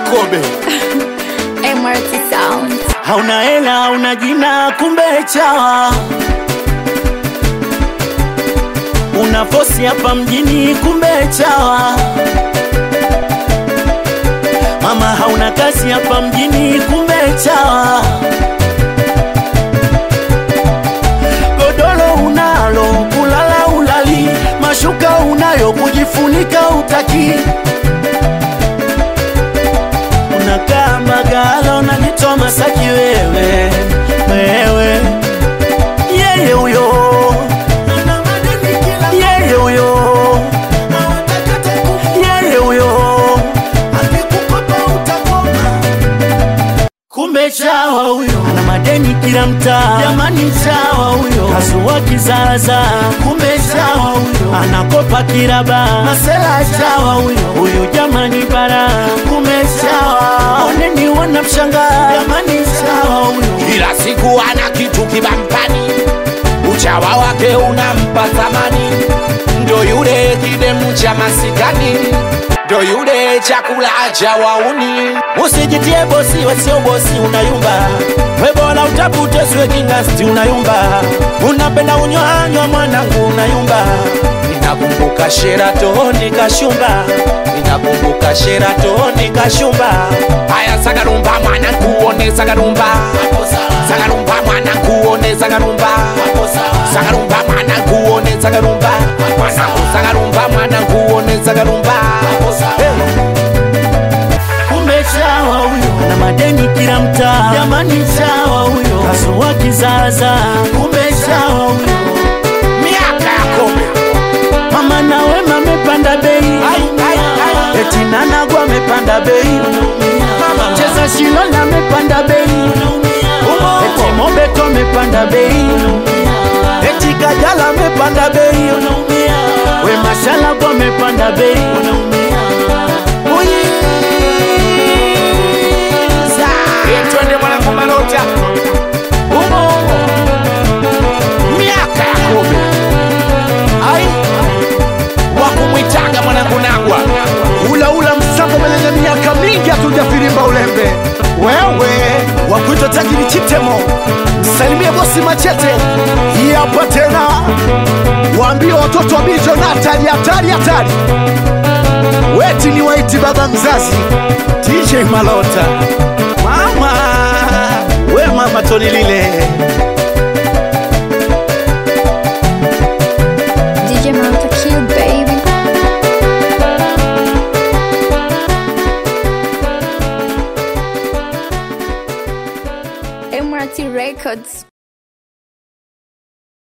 Kobe. MRT Sound. hauna hela hauna jina kumbe chawa una fosi hapa mjini kumbe chawa mama hauna kazi hapa mjini kumbe chawa godoro unalo kulala ulali mashuka unayo kujifunika utaki unakaa magala unajitoa masaki wewe wewe yeye huyo yeye huyo yeye huyo kumbe chawa huyo ana madeni kila mtaa jamani chawa huyo kasua kizaza kumbe chawa huyo anakopa kiraba masela chawa huyo huyu jamani bara kumbe chawa oneni wanamshangaa jamani chawa huyo Kila siku ana kitu kibampani, uchawa wake unampa thamani. Ndo yule kidemu cha masikani, ndo yule chakula cha wauni. usijitie bosi wasio bosi unayumba we bora utafute siwe kingasti unayumba unapenda unywanywa mwanangu unayumba Ninakumbuka sheratoni kashumba ninakumbuka sheratoni kashumba. Haya, sagarumba mwana kuone sagarumba, sagarumba mwana kuone sagarumba, sagarumba mwana kuone sagarumba, mwanangu sagarumba mwana kuone sagarumba. kumbe chawa huyo ana madeni kila mtaa jamani chawa huyo kasua kizaza kumbe chawa huyo Miaka ya Kobe. mama na wema amepanda bei eti nanagwa amepanda bei cheza shilona amepanda bei eti mobeto amepanda bei eti kajala amepanda bei we mashalabu amepanda bei Uyiza. Eh, Twende mwanangu Malota. Umo. Miaka ya Kobe. Ai. Wakumwitaga mwanangu Nagwa. ula ula msambo mwenye miaka mingi hatujafirimba ulembe wewe wakuitwa tajiri chitemo salimie bosi machete hii hapa tena waambie watoto wa bijonatari hatari hatari weti ni waiti baba mzazi DJ Malota mama we mama Toni lile DJ Malta Kill Baby. MRT Records.